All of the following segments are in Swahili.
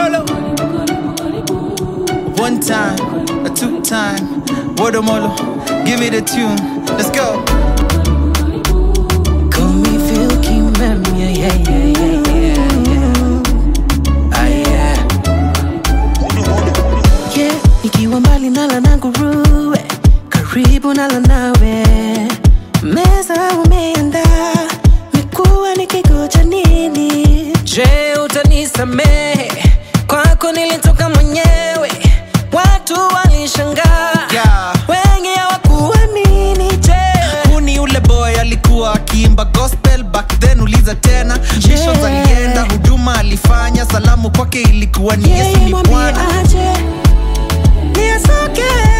Lolo. One time, a two time, Wodomolo. Give me the tune. Let's go. Call me Phil King, man, yeah, yeah, yeah, yeah, yeah, yeah. Ah, yeah. Yeah, nikiwa mbali nala na nguruwe, karibu nala nawe. Meza umeandaa, mekuwa nikigoja nini? Je, utanisamehe? Kwako nilitoka mwenyewe, watu walishangaa, Yeah. wengi hawakuamini. Je, Huu ni ule boy alikuwa akiimba gospel back then uliza tena missions alienda huduma alifanya salamu kwake ilikuwa ni yesu yeye ni mwambie bwana aje, ni asoke,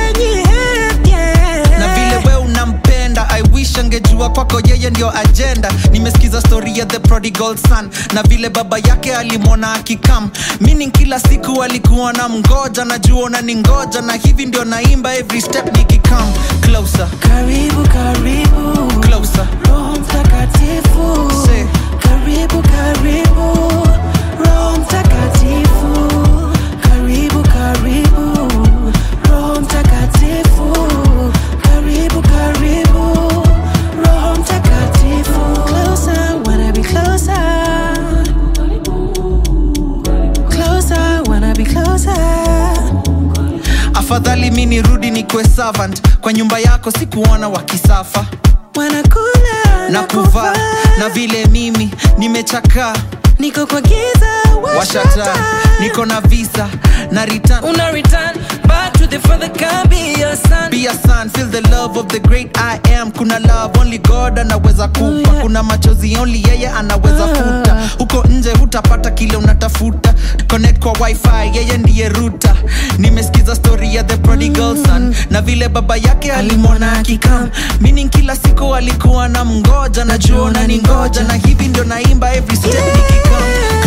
yeah. na vile we unampenda i wish angejua kwako yeye ndio agenda nimesikiza story ya the prodigal son na vile baba yake alimwona akikam meaning kila siku alikuwa na mgoja najua na ni ngoja na hivi ndio naimba every step nikikam closer Karibu, karibu, closer Roho Mtakatifu. Say. Karibu, karibu, Roho Mtakatifu. Karibu, karibu, Roho Mtakatifu. Karibu, karibu, Roho Mtakatifu. Closer, wanna be closer. Closer, wanna be closer. afadhali mi nirudi nikwe servant kwa nyumba yako sikuona wakisafa Wanakula na kuvaa na vile mimi nimechakaa niko kwa giza washata niko na visa na return Una return back to the father can be your son be a son feel the love of the great i am kuna love only god anaweza kupa Oh, yeah. kuna machozi only yeye anaweza Ah. futa huko nje hutapata kile unatafuta connect kwa wifi yeye ndiye ruta nimesikiza story ya the prodigal son na vile baba yake alimwona akikam meaning kila siku alikuwa na mngoja najuona ni ngoja na hivi ndio naimba every step nikikam